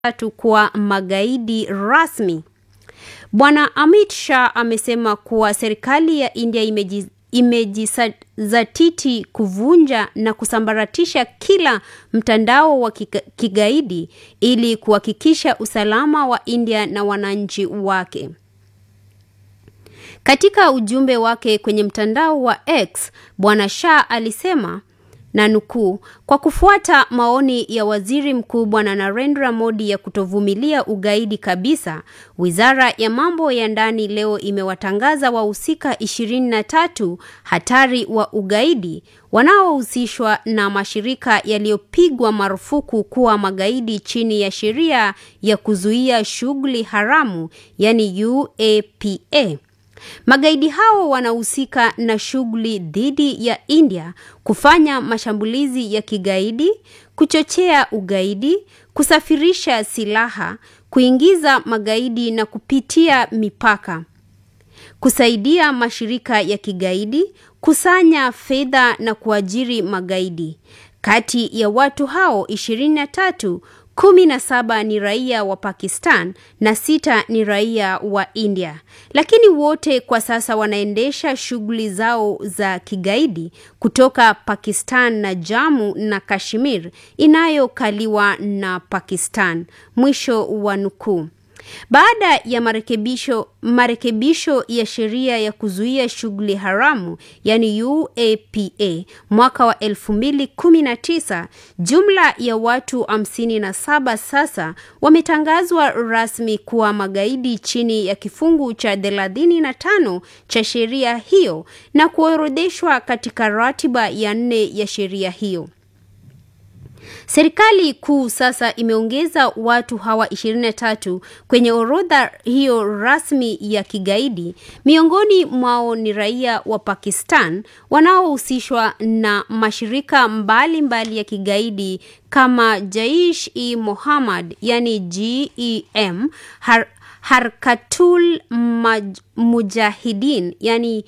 tatu kuwa magaidi rasmi. Bwana Amit Shah amesema kuwa serikali ya India imeji imejizatiti kuvunja na kusambaratisha kila mtandao wa kigaidi ili kuhakikisha usalama wa India na wananchi wake. Katika ujumbe wake kwenye mtandao wa X, Bwana Shah alisema na nukuu, kwa kufuata maoni ya waziri mkuu Bwana Narendra Modi ya kutovumilia ugaidi kabisa, wizara ya mambo ya ndani leo imewatangaza wahusika ishirini na tatu hatari wa ugaidi wanaohusishwa na mashirika yaliyopigwa marufuku kuwa magaidi chini ya sheria ya kuzuia shughuli haramu, yani UAPA. Magaidi hao wanahusika na shughuli dhidi ya India, kufanya mashambulizi ya kigaidi, kuchochea ugaidi, kusafirisha silaha, kuingiza magaidi na kupitia mipaka, kusaidia mashirika ya kigaidi, kusanya fedha na kuajiri magaidi. Kati ya watu hao ishirini na tatu kumi na saba ni raia wa Pakistan na sita ni raia wa India, lakini wote kwa sasa wanaendesha shughuli zao za kigaidi kutoka Pakistan na Jammu na Kashmir inayokaliwa na Pakistan. Mwisho wa nukuu. Baada ya marekebisho marekebisho ya sheria ya kuzuia shughuli haramu yani UAPA mwaka wa 2019, jumla ya watu 57 sasa wametangazwa rasmi kuwa magaidi chini ya kifungu cha 35 cha sheria hiyo na kuorodheshwa katika ratiba ya nne ya sheria hiyo. Serikali kuu sasa imeongeza watu hawa 23 kwenye orodha hiyo rasmi ya kigaidi. Miongoni mwao ni raia wa Pakistan wanaohusishwa na mashirika mbalimbali mbali ya kigaidi kama Jaish-e Mohammed yani GEM, Har Harkatul Mujahideen yani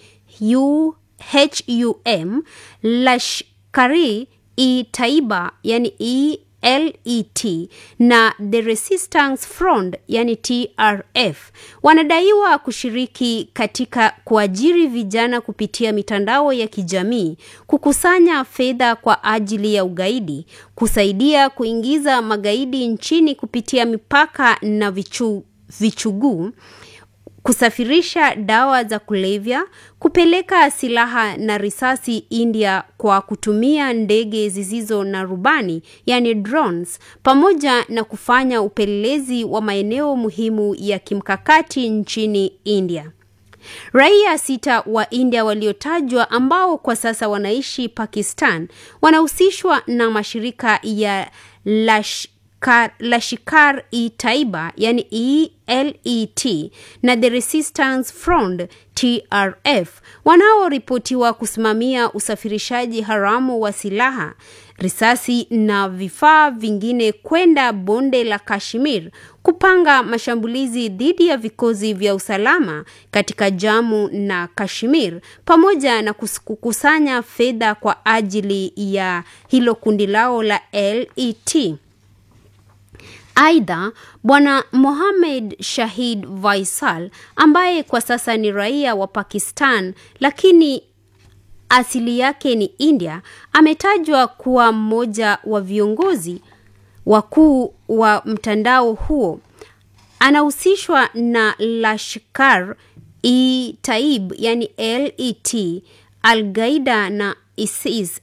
HUM, Lashkari e Taiba yani ELET na The Resistance Front yani TRF wanadaiwa kushiriki katika kuajiri vijana kupitia mitandao ya kijamii, kukusanya fedha kwa ajili ya ugaidi, kusaidia kuingiza magaidi nchini kupitia mipaka na vichu, vichuguu kusafirisha dawa za kulevya, kupeleka silaha na risasi India kwa kutumia ndege zisizo na rubani yani drones, pamoja na kufanya upelelezi wa maeneo muhimu ya kimkakati nchini India. Raia sita wa India waliotajwa ambao kwa sasa wanaishi Pakistan wanahusishwa na mashirika ya Lash Lashkar e Taiba yani ELET na The Resistance Front TRF wanaoripotiwa kusimamia usafirishaji haramu wa silaha, risasi na vifaa vingine kwenda bonde la Kashmir, kupanga mashambulizi dhidi ya vikosi vya usalama katika Jammu na Kashmir, pamoja na kukusanya fedha kwa ajili ya hilo kundi lao la LET. Aidha, Bwana Mohamed Shahid Vaisal ambaye kwa sasa ni raia wa Pakistan lakini asili yake ni India, ametajwa kuwa mmoja wa viongozi wakuu wa mtandao huo. Anahusishwa na Lashkar e Taib yani LET, Al-Qaida na ISIS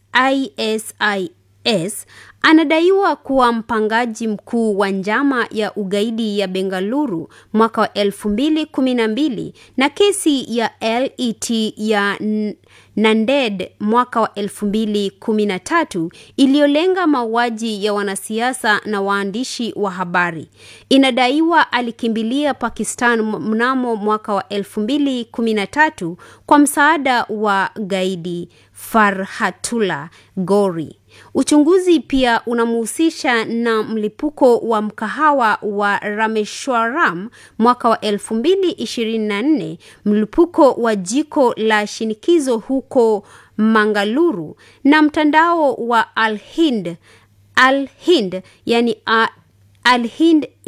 ISIS anadaiwa kuwa mpangaji mkuu wa njama ya ugaidi ya Bengaluru mwaka wa elfu mbili kumi na mbili na kesi ya LET ya Nanded mwaka wa elfu mbili kumi na tatu iliyolenga mauaji ya wanasiasa na waandishi wa habari. Inadaiwa alikimbilia Pakistan mnamo mwaka wa elfu mbili kumi na tatu kwa msaada wa gaidi Farhatullah Gori. Uchunguzi pia unamhusisha na mlipuko wa mkahawa wa Rameshwaram mwaka wa 2024, mlipuko wa jiko la shinikizo huko Mangaluru na mtandao wa Al-Hind Al-Hind yani Al Hind